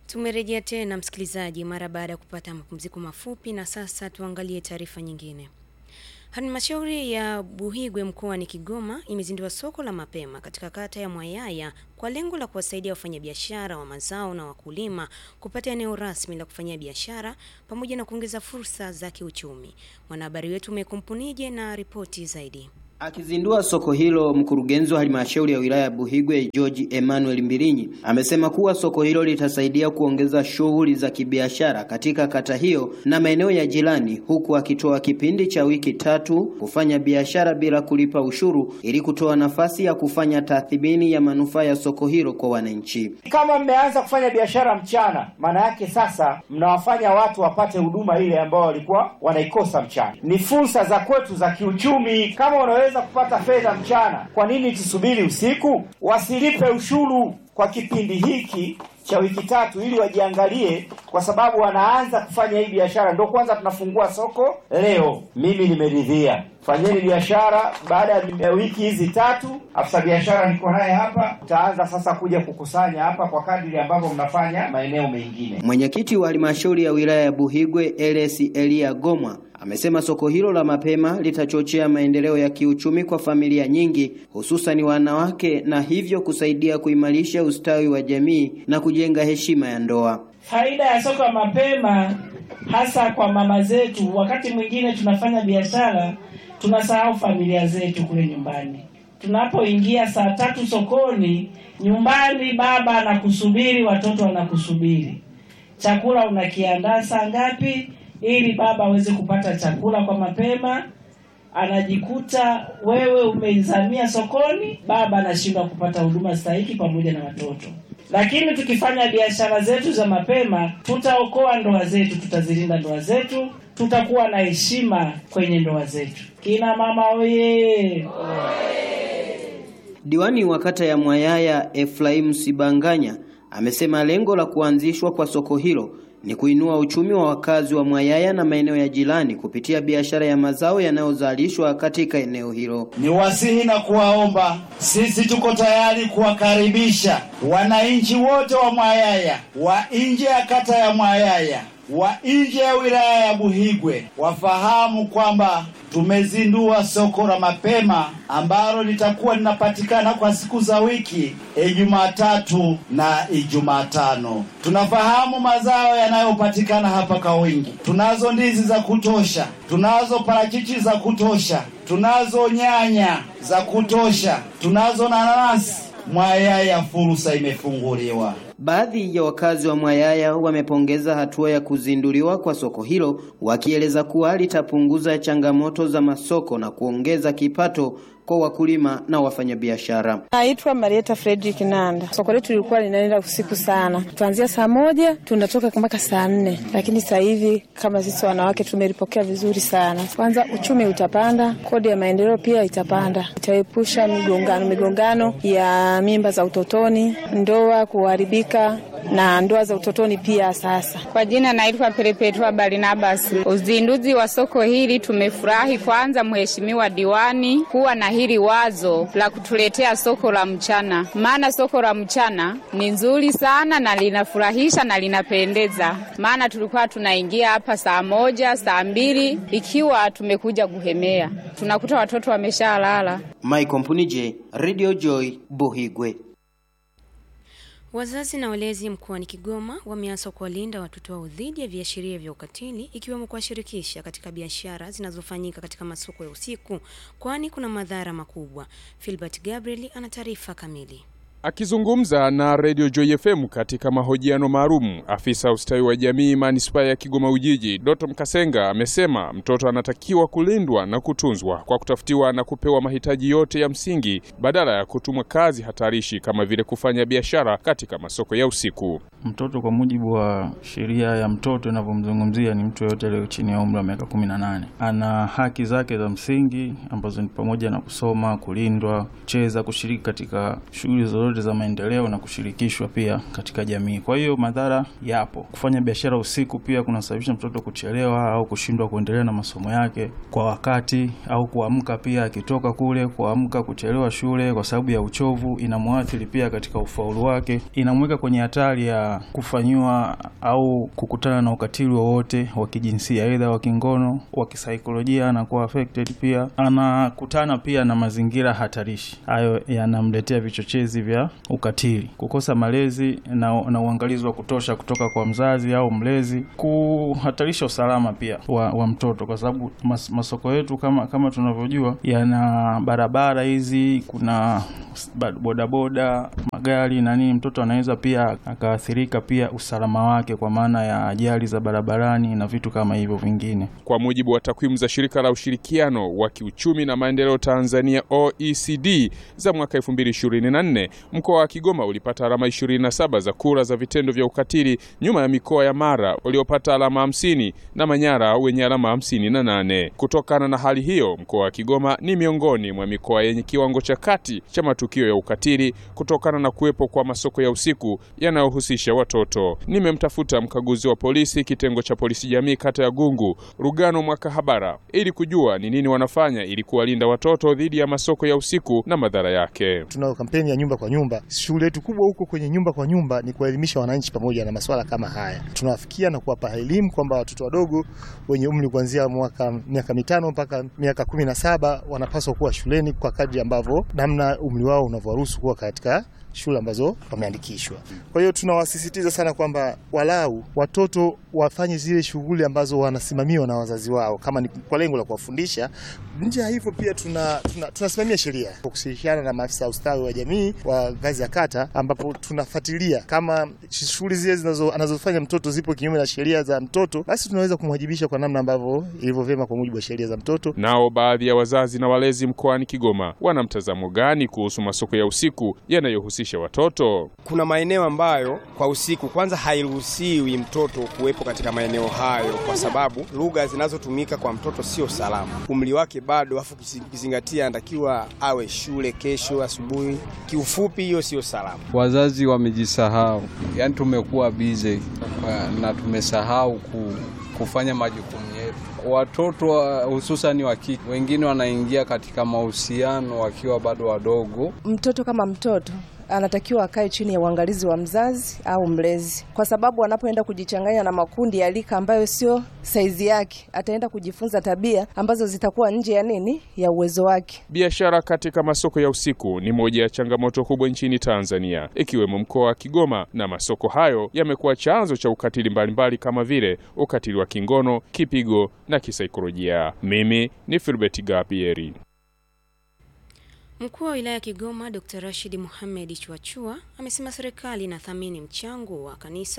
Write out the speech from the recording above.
Tumerejea tena msikilizaji, mara baada ya kupata mapumziko mafupi, na sasa tuangalie taarifa nyingine. Halmashauri ya Buhigwe mkoani Kigoma imezindua soko la mapema katika kata ya Mwayaya kwa lengo la kuwasaidia wafanyabiashara wa mazao na wakulima kupata eneo rasmi la kufanyia biashara pamoja na kuongeza fursa za kiuchumi. Mwanahabari wetu Mekumpunije na ripoti zaidi. Akizindua soko hilo, mkurugenzi wa halmashauri ya wilaya ya Buhigwe George Emmanuel Mbilinyi amesema kuwa soko hilo litasaidia kuongeza shughuli za kibiashara katika kata hiyo na maeneo ya jirani, huku akitoa kipindi cha wiki tatu kufanya biashara bila kulipa ushuru ili kutoa nafasi ya kufanya tathmini ya manufaa ya soko hilo kwa wananchi. Kama mmeanza kufanya biashara mchana, maana yake sasa mnawafanya watu wapate huduma ile ambao walikuwa wanaikosa mchana. Ni fursa za kwetu za kiuchumi. Kama unaweza kupata fedha mchana, kwa nini tusubiri usiku? Wasilipe ushuru kwa kipindi hiki cha wiki tatu, ili wajiangalie, kwa sababu wanaanza kufanya hii biashara. Ndio kwanza tunafungua soko leo. Mimi nimeridhia, fanyeni biashara. Baada ya wiki hizi tatu, afisa biashara niko naye hapa, tutaanza sasa kuja kukusanya hapa kwa kadiri ambavyo mnafanya maeneo mengine. Mwenyekiti wa halmashauri ya wilaya ya Buhigwe Eles Elia Gomwa amesema soko hilo la mapema litachochea maendeleo ya kiuchumi kwa familia nyingi hususani wanawake na hivyo kusaidia kuimarisha ustawi wa jamii na kujenga heshima ya ndoa. Faida ya soko la mapema hasa kwa mama zetu, wakati mwingine tunafanya biashara tunasahau familia zetu kule nyumbani. Tunapoingia saa tatu sokoni, nyumbani baba anakusubiri, watoto wanakusubiri, chakula unakiandaa saa ngapi ili baba aweze kupata chakula kwa mapema. Anajikuta wewe umeizamia sokoni, baba anashindwa kupata huduma stahiki pamoja na watoto. Lakini tukifanya biashara zetu za mapema, tutaokoa ndoa zetu, tutazilinda ndoa zetu, tutakuwa na heshima kwenye ndoa zetu. Kina mama oye! Diwani wa kata ya Mwayaya Efraim Sibanganya amesema lengo la kuanzishwa kwa soko hilo ni kuinua uchumi wa wakazi wa Mwayaya na maeneo ya jirani kupitia biashara ya mazao yanayozalishwa katika eneo hilo. Ni wasihi na kuwaomba, sisi tuko tayari kuwakaribisha wananchi wote wa Mwayaya, wa nje ya kata ya Mwayaya, wa nje ya wilaya ya Buhigwe wafahamu kwamba tumezindua soko la mapema ambalo litakuwa linapatikana kwa siku za wiki Ijumaa tatu na Ijumaa tano. Tunafahamu mazao yanayopatikana hapa kwa wingi. Tunazo ndizi za kutosha, tunazo parachichi za kutosha, tunazo nyanya za kutosha, tunazo nanasi. Mwayaya fursa imefunguliwa. Baadhi ya wakazi wa Mwayaya wamepongeza hatua ya kuzinduliwa kwa soko hilo, wakieleza kuwa litapunguza changamoto za masoko na kuongeza kipato kwa wakulima na wafanyabiashara. Naitwa Marieta Fredrick Nanda. Soko letu lilikuwa linaenda usiku sana, tuanzia saa moja tunatoka mpaka saa nne, lakini sasa hivi kama sisi wanawake tumelipokea vizuri sana. Kwanza uchumi utapanda, kodi ya maendeleo pia itapanda, itaepusha migongano migongano ya mimba za utotoni, ndoa kuharibika na ndoa za utotoni pia. Sasa kwa jina naitwa Perepetwa Barnabas. Uzinduzi wa soko hili tumefurahi, kwanza mheshimiwa diwani kuwa na hili wazo la kutuletea soko la mchana, maana soko la mchana ni nzuri sana na linafurahisha na linapendeza, maana tulikuwa tunaingia hapa saa moja saa mbili ikiwa tumekuja kuhemea, tunakuta watoto wameshalala. Mike Mpunije, Radio Joy, Buhigwe. Wazazi na walezi mkoani Kigoma wameanza kuwalinda watoto wao dhidi ya viashiria vya ukatili ikiwemo kuwashirikisha katika biashara zinazofanyika katika masoko ya usiku, kwani kuna madhara makubwa. Filbert Gabriel ana taarifa kamili. Akizungumza na Radio Joy FM katika mahojiano maalum, afisa ustawi wa jamii manispaa ya Kigoma Ujiji, Doto Mkasenga amesema mtoto anatakiwa kulindwa na kutunzwa kwa kutafutiwa na kupewa mahitaji yote ya msingi badala ya kutumwa kazi hatarishi kama vile kufanya biashara katika masoko ya usiku. Mtoto kwa mujibu wa sheria ya mtoto inavyomzungumzia ni mtu yoyote aliyo chini ya umri wa miaka kumi na nane. Ana haki zake za msingi ambazo ni pamoja na kusoma, kulindwa, kucheza, kushiriki katika shughuli zozote zote za maendeleo na kushirikishwa pia katika jamii. Kwa hiyo madhara yapo. Kufanya biashara usiku pia kunasababisha mtoto kuchelewa au kushindwa kuendelea na masomo yake kwa wakati, au kuamka pia akitoka kule, kuamka kuchelewa shule kwa sababu ya uchovu, inamwathiri pia katika ufaulu wake, inamweka kwenye hatari ya kufanyiwa au kukutana na ukatili wowote wa kijinsia, aidha wa kingono, wa kisaikolojia, anakuwa affected pia, anakutana pia na mazingira hatarishi. Hayo yanamletea vichochezi vya ukatili, kukosa malezi na, na uangalizi wa kutosha kutoka kwa mzazi au mlezi, kuhatarisha usalama pia wa, wa mtoto, kwa sababu mas, masoko yetu kama kama tunavyojua yana barabara hizi, kuna bodaboda, magari na nini, mtoto anaweza pia akaathirika pia usalama wake kwa maana ya ajali za barabarani na vitu kama hivyo vingine. Kwa mujibu wa takwimu za shirika la ushirikiano wa kiuchumi na maendeleo Tanzania OECD za mwaka 2024, mkoa wa Kigoma ulipata alama 27 za kura za vitendo vya ukatili nyuma ya mikoa ya Mara uliopata alama 50 na Manyara wenye alama 58. Kutokana na hali hiyo, mkoa wa Kigoma ni miongoni mwa mikoa yenye kiwango cha kati cha matukio ya ukatili kutokana na kuwepo kwa masoko ya usiku yanayohusisha watoto. Nimemtafuta mkaguzi wa polisi kitengo cha polisi jamii kata ya Gungu, Rugano Mwakahabara, ili kujua ni nini wanafanya ili kuwalinda watoto dhidi ya masoko ya usiku na madhara yake. Tunayo kampeni ya nyumba kwa nyumba. Shughuli yetu kubwa huko kwenye nyumba kwa nyumba ni kuwaelimisha wananchi pamoja na masuala kama haya. Tunawafikia na kuwapa elimu kwamba watoto wadogo wenye umri kuanzia mwaka miaka mitano mpaka miaka kumi na saba wanapaswa kuwa shuleni kwa kadri ambavyo namna umri wao unavyoruhusu kuwa katika shule ambazo wameandikishwa. Kwa hiyo tunawasisitiza sana kwamba walau watoto wafanye zile shughuli ambazo wanasimamiwa na wazazi wao, kama ni kwa lengo la kuwafundisha. Nje ya hivyo pia tuna, tuna, tunasimamia sheria kwa kushirikiana na maafisa ustawi wa jamii wa ngazi ya kata, ambapo tunafuatilia kama shughuli zile zinazo anazofanya mtoto zipo kinyume na sheria za mtoto, basi tunaweza kumwajibisha kwa namna ambavyo ilivyo vyema kwa mujibu wa sheria za mtoto. Nao baadhi ya wazazi na walezi mkoani Kigoma wana mtazamo gani kuhusu masoko ya usiku yanayohusisha watoto? Kuna maeneo ambayo kwa usiku kwanza hairuhusiwi mtoto kuwepo katika maeneo hayo, kwa sababu lugha zinazotumika kwa mtoto sio salama, umri wake bado, afu kizingatia anatakiwa awe shule kesho asubuhi. Kiufupi, hiyo sio salama. Wazazi wamejisahau, yaani tumekuwa bize na tumesahau ku, kufanya majukumu yetu. Watoto hususani wa kike wengine wanaingia katika mahusiano wakiwa bado wadogo. Mtoto kama mtoto anatakiwa akae chini ya uangalizi wa mzazi au mlezi, kwa sababu anapoenda kujichanganya na makundi ya lika ambayo sio saizi yake, ataenda kujifunza tabia ambazo zitakuwa nje ya nini, ya uwezo wake. Biashara katika masoko ya usiku ni moja ya changamoto kubwa nchini Tanzania, ikiwemo mkoa wa Kigoma, na masoko hayo yamekuwa chanzo cha ukatili mbalimbali kama vile ukatili wa kingono, kipigo na kisaikolojia. Mimi ni Filbert Gapieri. Mkuu wa wilaya ya Kigoma Dr. Rashid Mohamed Chwachua amesema serikali inathamini mchango wa kanisa